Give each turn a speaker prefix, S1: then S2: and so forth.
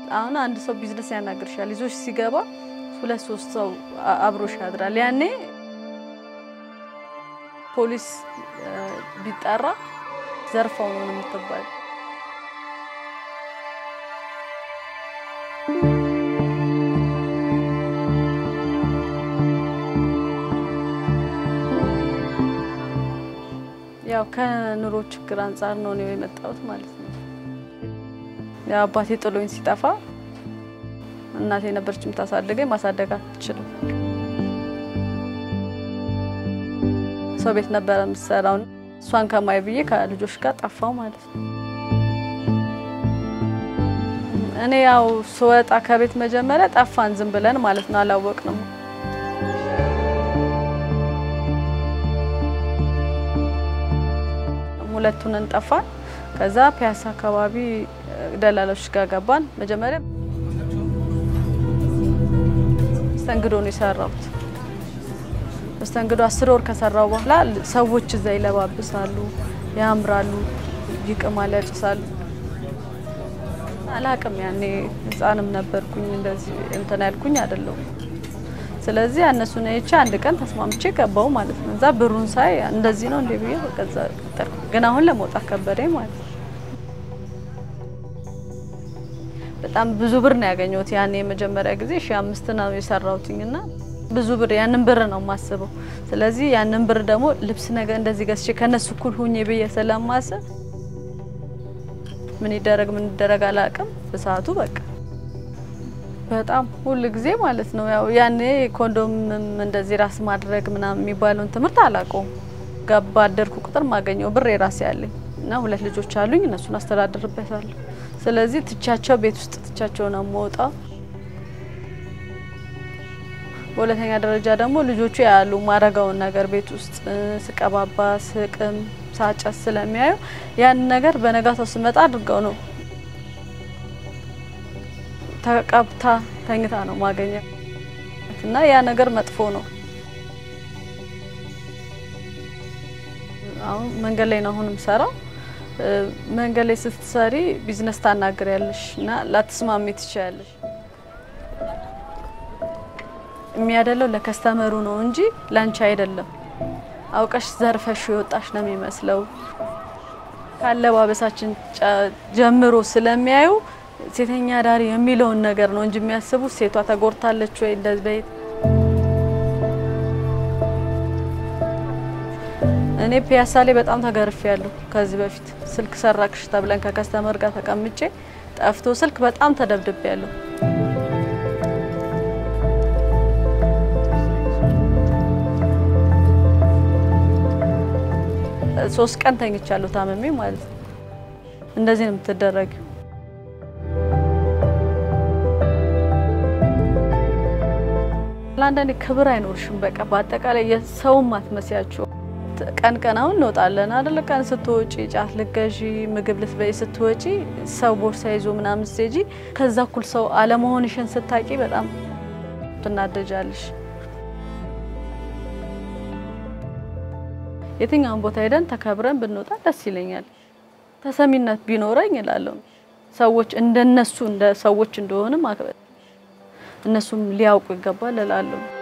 S1: አሁን አንድ ሰው ቢዝነስ ያናግርሻል ይዞሽ ሲገባ ሁለት ሶስት ሰው አብሮሽ ያድራል። ያኔ ፖሊስ ቢጠራ ዘርፈው ነው የምትባል። ያው ከኑሮ ችግር አንጻር ነው ነው የመጣሁት ማለት ነው። ያው አባቴ ጥሎኝ ሲጠፋ እናቴ ነበረች የምታሳድገኝ። ማሳደግ አትችልም። ሰው ቤት ነበረ የምትሰራው። እሷን ከማይ ብዬ ከልጆች ጋር ጠፋው ማለት ነው። እኔ ያው ስወጣ ከቤት መጀመሪያ ጠፋን ዝም ብለን ማለት ነው። አላወቅንም። ሁለቱን እንጠፋን። ከዛ ፒያሳ አካባቢ ደላሎች ጋር ገባን። መጀመሪያ መስተንግዶ ነው የሰራሁት። መስተንግዶ አስር ወር ከሰራው በኋላ ሰዎች እዛ ይለባብሳሉ፣ ያምራሉ፣ ይቅማል፣ ያጭሳሉ። አላቅም ያኔ ህፃንም ነበርኩኝ እንደዚህ እንትን ያልኩኝ አይደለሁም። ስለዚህ እነሱን አይቼ አንድ ቀን ተስማምቼ ገባው ማለት ነው። እዛ ብሩን ሳይ እንደዚህ ነው እንዴ ብዬ በቀዛ ቀጠርኩ። ግን አሁን ለመውጣት ከበደኝ ማለት ነው። በጣም ብዙ ብር ነው ያገኘሁት ያኔ የመጀመሪያ ጊዜ ሺ አምስት ነው የሰራሁትኝ እና ብዙ ብር ያንን ብር ነው የማስበው። ስለዚህ ያንን ብር ደግሞ ልብስ ነገር እንደዚህ ገዝቼ ከነሱ እኩል ሁኜ ብዬ ስለማስብ ምን ይደረግ ምን ይደረግ አላውቅም። በሰዓቱ በቃ በጣም ሁል ጊዜ ማለት ነው ያው ያኔ ኮንዶምም እንደዚህ ራስ ማድረግ ምናምን የሚባለውን ትምህርት አላውቀውም። ገባ አደርኩ ቁጥር ማገኘው ብር የራሴ ያለኝ እና ሁለት ልጆች አሉኝ። እነሱን አስተዳድርበታለሁ። ስለዚህ ትቻቸው ቤት ውስጥ ትቻቸው ነው የምወጣው። በሁለተኛ ደረጃ ደግሞ ልጆቹ ያሉ ማረጋውን ነገር ቤት ውስጥ ስቀባባ፣ ስቅም፣ ሳጨስ ስለሚያዩ ያን ነገር በነጋታው ስመጣ አድርገው ነው ተቀብታ ተኝታ ነው ማገኘት እና ያ ነገር መጥፎ ነው። አሁን መንገድ ላይ ነው አሁን የምሰራው። መንገድ ላይ ስትሰሪ ቢዝነስ ታናግሪያለሽ እና ላትስማሚ ትችያለሽ። የሚያደለው ለከስተመሩ ነው እንጂ ላንቺ አይደለም። አውቀሽ ዘርፈሽ የወጣሽ ነው የሚመስለው። ካለባበሳችን ጀምሮ ስለሚያዩ ሴተኛ ዳሪ የሚለውን ነገር ነው እንጂ የሚያስቡት ሴቷ ተጎድታለች ወይ እንደዚህ በይ እኔ ፒያሳ ላይ በጣም ተገርፌ ያለሁ። ከዚህ በፊት ስልክ ሰራክሽ ተብለን ከከስተመር ጋር ተቀምጬ ጠፍቶ ስልክ በጣም ተደብድቤ ያለሁ። ሶስት ቀን ተኝቻለሁ ታመሜ ማለት ነው። እንደዚህ ነው የምትደረጊው። ለአንዳንዴ ክብር አይኖርሽም። በቃ በአጠቃላይ የሰውም አትመስያቸው። ቀን ቀን አሁን እንወጣለን አይደለ? ቀን ስትወጪ ጫት ልገዢ፣ ምግብ ልትበይ ስትወጪ ሰው ቦርሳ ይዞ ምናምን ስትሄጂ ከዛ እኩል ሰው አለመሆንሽን ስታቂ በጣም ትናደጃለሽ። የትኛውን ቦታ ሄደን ተከብረን ብንወጣ ደስ ይለኛል። ተሰሚነት ቢኖረኝ እላለሁ። ሰዎች እንደነሱ እንደ ሰዎች እንደሆነ ማክበር እነሱም ሊያውቁ ይገባል እላለሁ።